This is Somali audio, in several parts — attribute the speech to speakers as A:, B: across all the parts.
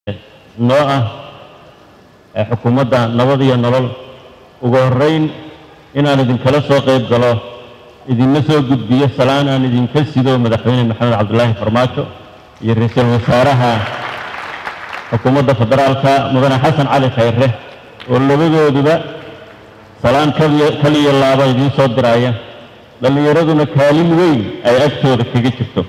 A: noo ah ee xukuumadda nabad iyo nolol ugu horrayn inaan idinkala soo qayb galo idinla soo gudbiyo salaan aan idinka sido madaxweyne maxamed cabdulaahi farmaajo iyo ra-iisul wasaaraha xukuumadda federaalka mudane xasan cali khayre oo labadooduba salaan kaliya kaliya laaba idiin soo diraya dhallinyaraduna kaalin weyn ay agtooda kaga jirto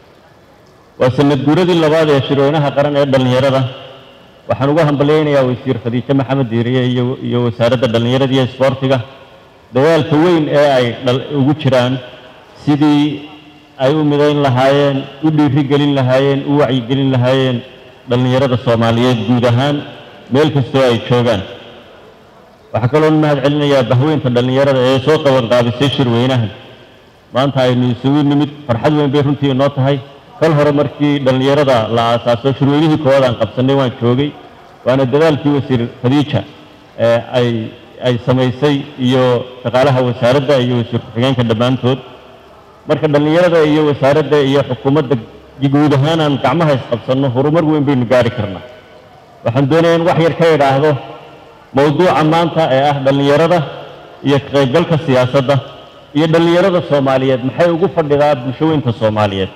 A: waa sanad guuradii labaad ee shirweynaha qaran ee dhallinyarada waxaan ugu hambalyaynayaa wasiir khadiijo maxamed diiriye iyo iyo wasaaradda dhallinyarada iyo isboortiga dadaalka weyn ee ay ugu jiraan sidii ay u midayn lahaayeen u dhiirigelin lahaayeen u wacyigelin lahaayeen dhallinyarada soomaaliyeed guud ahaan meel kastoo ay joogaan waxaa kaloo mahad celinayaa bahweynta dhallinyarada ee soo qabanqaabisay shirweynahan maanta aynu isugu nimid farxad weyn bay runtii inoo tahay kal hore markii dhallinyarada la aasaaso shirweynihii koowaad aan qabsannay waan joogay waana dadaalkii wasiir khadiija ee ay ay samaysay iyo shaqaalaha wasaaradda iyo wasiir ku-xigeenka dhammaantood marka dhallinyarada iyo wasaaradda iyo xukuumadda guud ahaan aan gacmaha isqabsanno horumar weyn baynu gaari karnaa waxaan doonayaa in wax yar ka idhaahdo mowduuca maanta ee ah dhallinyarada iyo ka qaybgalka siyaasadda iyo dhallinyarada soomaaliyeed maxay ugu fadhidaa bulshaweynta soomaaliyeed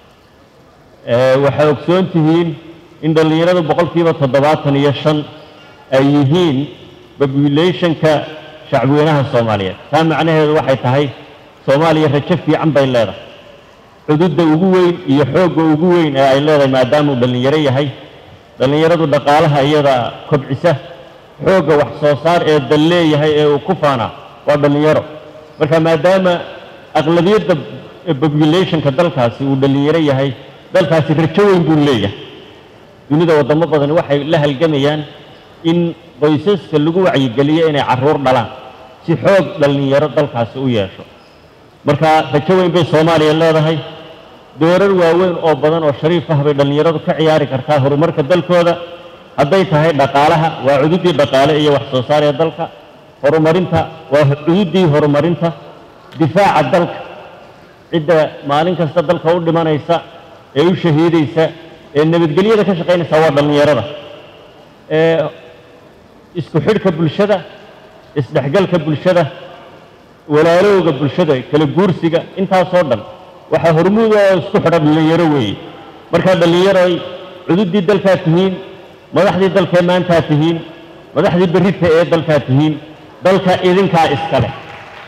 A: waxay ogsoon tihiin in dhallinyaradu boqolkiiba toddobaatan iyo shan ay yihiin populationka shacbweynaha soomaaliyeed taa macnaheedu waxay tahay soomaaliya rajo fiican bay leedahay cududda ugu weyn iyo xoogga ugu weyn ee ay leedahay maadaamuu dhallinyaro yahay dhallinyaradu dhaqaalaha iyada kobcisa xoogga wax soo saar ee dal leeyahay ee uu ku faanaa waa dhallinyaro marka maadaama aqlabiyadda populationka dalkaasi uu dhallinyaro yahay dalkaasi rajo weyn buu leeyahay dunida waddamo badani waxay la halgamayaan in qoysaska lagu wacyigeliyo inay carruur dhalaan si xoog dhallinyaro dalkaasi u yeesho marka rajo weyn bay soomaaliya leedahay doorar waaweyn oo badan oo shariif ah bay dhallinyaradu ka ciyaari kartaa horumarka dalkooda hadday tahay dhaqaalaha waa cududdii dhaqaale iyo wax soo saar ee dalka horumarinta waa cududdii horumarinta difaaca dalka cidda maalin kasta dalka u dhimanaysa ee u shahiidaysa ee nabadgelyada ka shaqaynaysa waa dhallinyarada ee isku xidhka bulshada isdhexgalka bulshada walaalowga bulshada kala guursiga intaasoo dhan waxaa hormuud oo isku xidha dhallinyaro weeye markaa dhallinyaroy cududdii dalkaa tihiin madaxdii dalkee maantaa tihiin madaxdii berrita ee dalkaa tihiin dalka idinkaa iska leh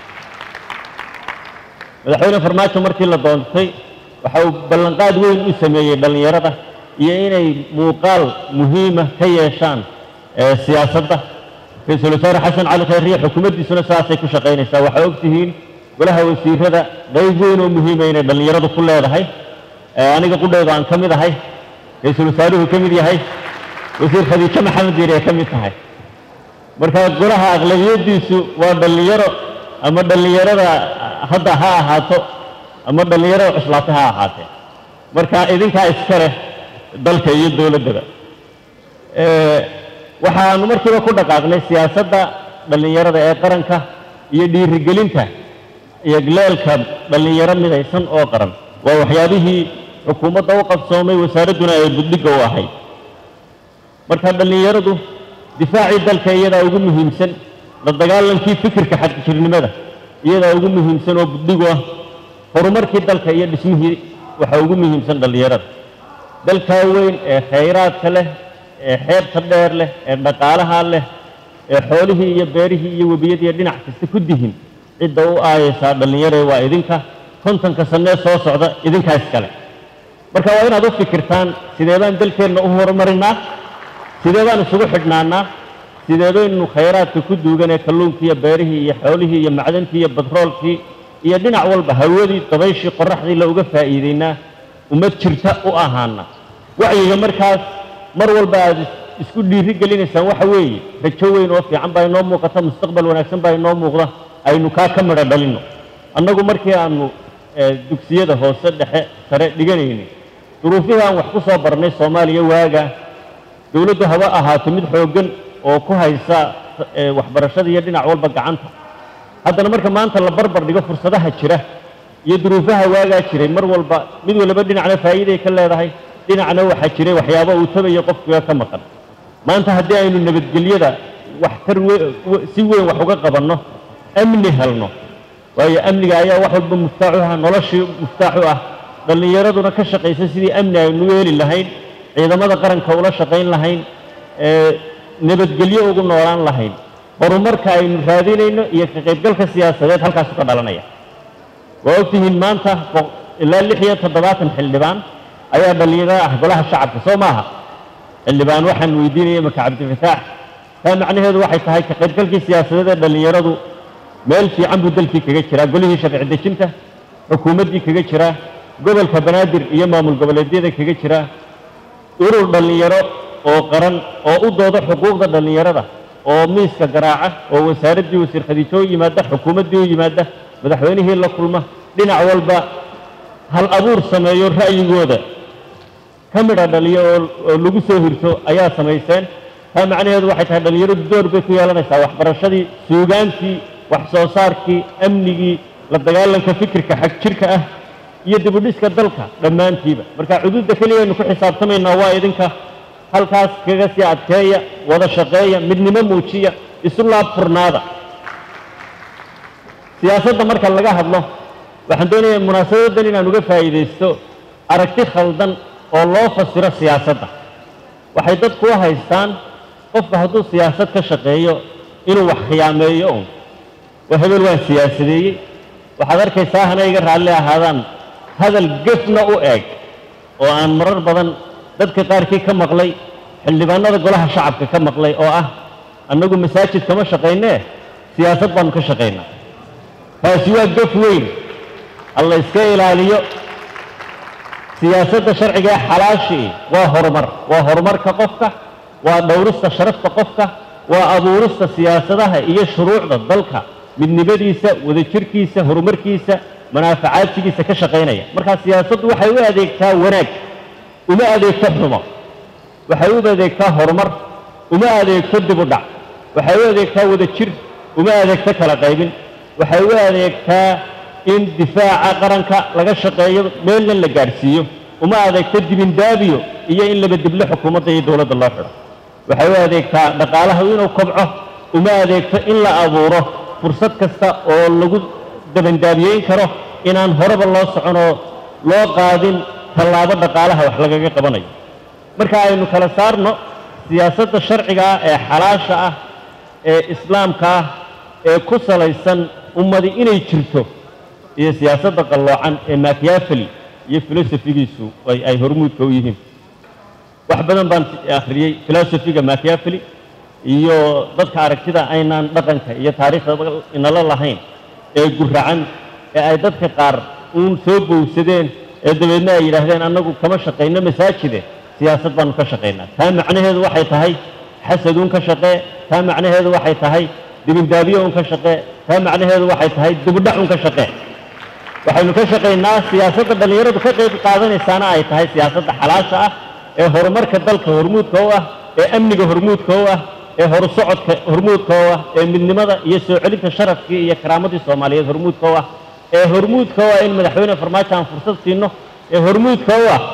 A: madaxweyne farmaajo markii la doontay waxa uu ballanqaad weyn u sameeyey dhallinyarada iyo inay muuqaal muhiima ka yeeshaan siyaasadda ra-iisul wasaare xasan cali khayriye xukuumaddiisuna sidaasay ku shaqaynaysaa waxaa og tihiin golaha wasiirada qayb weyn oo muhiima inay dhallinyaradu ku leedahay aniga qudhaydu aan ka mid ahay ra-iisul wasaaruhu ka mid yahay wasiir khadiijo maxamed diir ay ka mid tahay marka golaha aqlabiyaddiisu waa dhallinyaro ama dhallinyarada hadda ha ahaato ama dhallinyarada cuslaata ha ahaatee marka idinkaa iska leh dalka iyo dowladdaba waxaanu markiiba ku dhaqaaqnay siyaasadda dhallinyarada ee qaranka iyo dhiirigelinta iyo leelka dhallinyaro midaysan oo qaran waa waxyaabihii xukuumadda u qabsoomay wasaaradduna ay buddhigga u ahayd marka dhallinyaradu difaacii dalka iyadaa ugu muhiimsan la dagaalankii fikirka xadjirnimada iyadaa ugu muhiimsan oo buddhigu ah horumarkii dalka iyo dhismihii waxaa ugu muhiimsan dhallinyarada dalkaa weyn ee khayraadka leh ee xeebta dheer leh ee dhaqaalaha leh ee xoolihii iyo beerihii iyo webiyadiiyo dhinac kasta ku dihin cidda u aayaysaa dhallinyare waa idinka kontonka sannee soo socda idinkaa iskale marka waa inaad u fikirtaan sidee baan dalkeenna u horumarinaa sidee baan isugu xidhnaanaa sidee baynu khayraadka ku duugan ee kalluunkii iyo beerihii iyo xoolihii iyo macdantii iyo batroolkii iyo dhinac walba hawadii dabayshii qorraxdii la uga faa'iidaynaa ummad jirta u ahaana wacyiga markaas mar walba aad isku dhiiri gelinaysaan waxa weeye rajo weyn oo fiican baa inoo muuqata mustaqbal wanaagsan baa inoo muuqda aynu kaa ka midho dhalinno annagu markii aanu dugsiyada hoose dhexe sare dhiganaynay duruufihii aan wax ku soo barnay soomaaliya waaga dowladdu haba ahaato mid xooggan oo ku haysa waxbarashada iyo dhinac walba gacanta haddana marka maanta la barbar dhigo fursadaha jira iyo duruufaha waagaa jiray mar walba mid waliba dhinacna faa'iiday ka leedahay dhinacna waxaa jiray waxyaabo uu tabayo qofkiga ka maqan maanta haddii aynu nabadgelyada waxtar si weyn wax uga qabanno amni helno waayo amniga ayaa wax walba muftaax u ah noloshii muftaax u ah dhallinyaraduna ka shaqaysa sidii amni aynu heli lahayn ciidamada qaranka ula shaqayn lahayn nabadgelyo ugu noolaan lahayn horumarka aynu raadinayno iyo ka qaybgalka siyaasadeed halkaasu ka dhalanaya waa ogtihiin maanta ilaa lix iyo toddobaatan xildhibaan ayaa dhallinyaro ah golaha shacabka soo maaha xildhibaan waxaan weydiinaya maka cabdifataax taa macnaheedu waxay tahay ka qaybgalkii siyaasadeed ee dhallinyaradu meel fiican buu dalkii kaga jiraa golihii sharci dejinta xukuumaddii kaga jiraa gobolka banaadir iyo maamul goboleedyada kaga jiraa urur dhallinyaro oo qaran oo u dooda xuquuqda dhallinyarada oo miiska garaaca oo wasaaraddii wasiir khadiijo u yimaada xukuumaddii u yimaada madaxweynihii la kulma dhinac walba hal abuur sameeyo ra'yigooda ka midha dhaliyo oo lagu soo hirto ayaa samayseen taa macnaheedu waxay tahay dhallinyaradu door bay ku yeelanaysaa waxbarashadii suugaantii wax soo saarkii amnigii la dagaalanka fikirka xag jirka ah iyo dibudhiska dalka dhammaantiiba marka cuduudda keliya aynu ku xisaabtamaynaa waa idinka halkaas kaga sii adkeeya wada shaqeeya midnimo muujiya isu laab furnaada siyaasadda marka laga hadlo waxaan doonayaa munaasabaddan inaan uga faa'iidaysto aragti khaldan oo loo fasiro siyaasadda waxay dadku u haystaan qofka hadduu siyaasad ka shaqeeyo inuu wax khiyaameeyo un waa hebel waan siyaasadeeyey waxaad arkaysaa hana iga raalli ahaadaan hadal gefna u eeg oo aan marar badan dadka qaarkii ka maqlay xildhibaanada golaha shacabka ka maqlay oo ah annagu masaajid kama shaqaynee siyaasad baanu ka shaqaynaa taasi waa gef weyn alla iska ilaaliyo siyaasadda sharciga ee xalaashii waa horumar waa horumarka qofka waa dhowrista sharafta qofka waa abuurista siyaasadaha iyo shuruucda dalka midnimadiisa wadajirkiisa horumarkiisa manaafacaadsigiisa ka shaqaynaya markaa siyaasaddu waxay u adeegtaa wanaag uma adeegto xumo waxay u adeegtaa horumar uma adeegto dib u dhac waxay u adeegtaa wadajir uma adeegto kala qaybin waxay u adeegtaa in difaaca qaranka laga shaqeeyo meelna la gaadhsiiyo uma adeegto dibindaabiyo iyo in labadiblo xukuumadda iyo dowladda loo xidho waxay u adeegtaa dhaqaalaha inuu kobco uma adeegto in la abuuro fursad kasta oo lagu dabandaabiyeyn karo inaan horeba loo soconoo loo qaadin tallaabo dhaqaalaha wax lagaga qabanayo marka aynu kala saarno siyaasadda sharciga ah ee xalaasha ah ee islaamka ah ee ku salaysan ummadi inay jirto iyo siyaasadda qalloocan ee makyafeli iyo filosofigiisu ay hormuudka u yihiin wax badan baan akhriyey filosofiga makyafeli iyo dadka aragtida aynaan dhaqanka iyo taariikhda inala lahayn ee guracan ee ay dadka qaar uun soo bowsadeen ee dabeedna ay yidhaahdeen annagu kama shaqayno masaajide siyaasad baanu ka shaqaynaa taa macnaheedu waxay tahay xasaduun ka shaqee taa macnaheedu waxay tahay dibindaabiyo un ka shaqee taa macnaheedu waxay tahay dibudhac un ka shaqee waxaynu ka shaqaynaa siyaasadda dhallinyaradu ka qayb qaadanaysaana ay tahay siyaasadda xalaasha ah ee horumarka dalka hormuudka u ah ee amniga hormuudka u ah ee horusocodka hormuudka u ah ee midnimada iyo soo celinta sharafkii iyo karaamadii soomaaliyeed hormuudka u ah ee hormuudka u ah in madaxweyne farmaajo aan fursad siino ee hormuudka u ah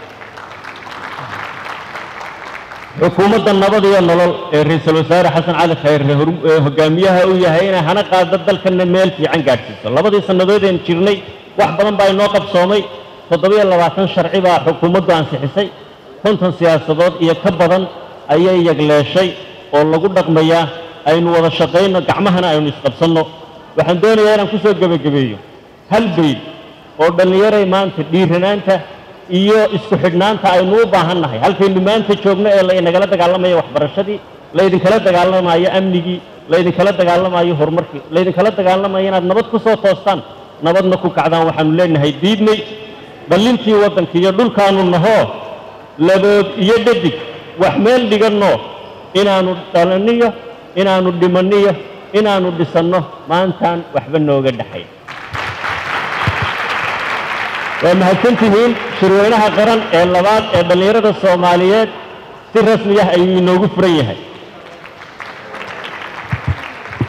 A: xukuumadda nabad iyo nolol ee ra-iisul wasaare xasan cali khayre ee hogaamiyaha uu yahay inay hana qaado dalkana meel fiican gaadhsiiso labadii sannadood een jirnay wax badan baa inoo qabsoomay toddobiyo labaatan sharci baa xukuumaddu ansixisay konton siyaasadood iyo ka badan ayay yagleeshay oo lagu dhaqmayaa aynu wada shaqayno gacmahana aynu isqabsanno waxaan doonayaa inaan ku soo gebagabeeyo hal bayd oo dhallinyaray maanta dhiiranaanta iyo isku xidhnaanta aynu u baahan nahay halkaynu maanta joogno ee laynagala dagaalamayo waxbarashadii laydinkala dagaalamayo amnigii laydinkala dagaalamayo horumarkii laydinkala dagaalamayo inaad nabad ku soo toostaan nabadna ku kacdaan waxaanu leenahay diidnay dhallintii waddanka iyo dhulkaanu nahoo labood iyo dhadig wax meel dhiganno inaannu dhalaniyo inaannu dhimaniyo inaannu dhisanno maantaan waxba nooga dhexay waa mahadsantihiin shirweynaha qaran ee labaad ee dhallinyarada soomaaliyeed si rasmi ah ayuu inoogu furan yahay